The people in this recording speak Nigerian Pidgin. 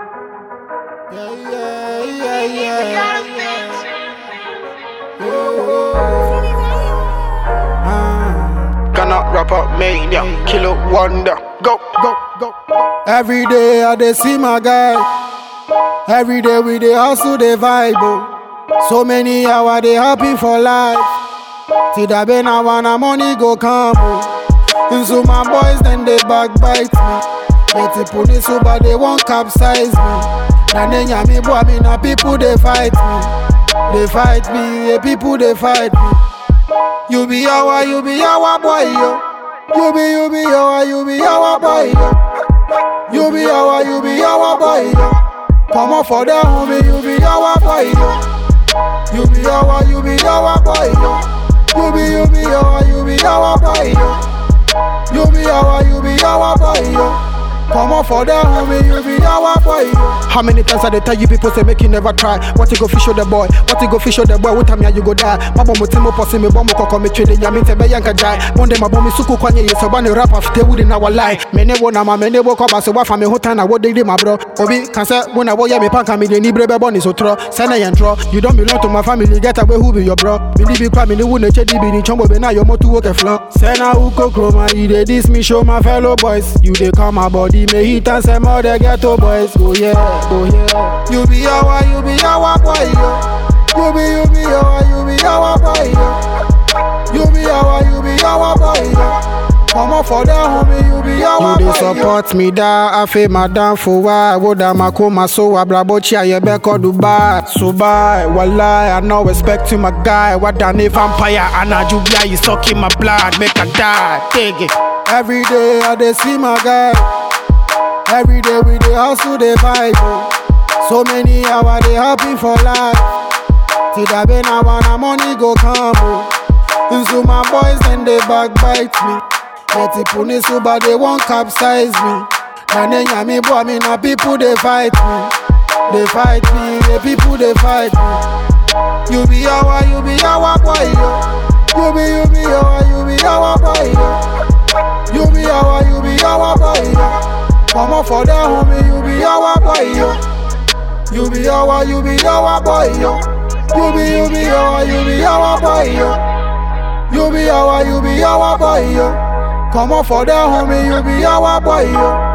Yeah, yeah, yeah, yeah. Ah. Ghana rapper mania, killer wonder. Go, go, go. Every day I dey see my guy. Every day we dey hustle dey vibe. Oh. So many hours dey happy for life. Till that be now when money go come. Oh. And so my boys then they backbite me. But the police over they won't capsize me. Na nenya me boy me na people they fight me. They fight me, yeah, people they fight me. You be our, you be our boy yo. You be, you be our, you be our boy yo. You be our, you be our boy yo. Come on for that homie, you be our boy yo. You be our, you be our boy yo. You be, you be our, you be our boy yo. You be our, you be our boy yo. Come on for that homie, you be our boy yo. How many times I dey tell you people say make you never try? What you go fish show the boy? What you go fish show the boy? What time ya you go die? Mabo mutimo posi me bomo koko me chede nyami tebe yanka jai. Bonde mabo mi suku kwanye yeso bani rap after wood in our life. Mene wo na ma mene wo koba so wa fa me hotan na wo dey my bro. Obi can say when I wo ya me panka me dey ni brebe boni so tro. Send yen tro. You don't belong to my family. Get away who be your bro? Bili bi kwa me ni wo ne chedi bi ni chombo be na yo motu wo ke flan. Say na who go chroma, you dey diss me, show my fellow boys. You dey come my body, may hit and say more the ghetto boys. Oh yeah, oh yeah. You be our, you be our boy, yo. You be, you be our, you be our boy, yo. You be our, you be our boy, yo. Come on for that homie, you be our You boy, dey yo. support me da afe madam for why woda makoma so abrabochi ayebe ko Dubai so bye wallahi I no respect you my guy what than a vampire and a jubia you sucking my blood make I die take it Every day I dey see my guy. Every day we dey hustle dey vibe. oh. So many hours dey happy for life. Till that be now when the money go come. Oh. And so my boys then they backbite me. But the police over they won't capsize me. Na nenya me boy me na people they fight me. They fight me, the people they fight me. You be our, you be our boy yo. You be, you be our, you be our boy yo. You be our, you be our boy, yo. Come on for that homie, you be our boy, yo. You be our, you be our boy, yo. You be, you be our, you be our boy, yo. You be our, you be our boy, yo. Come on for that homie, you be our boy, yo.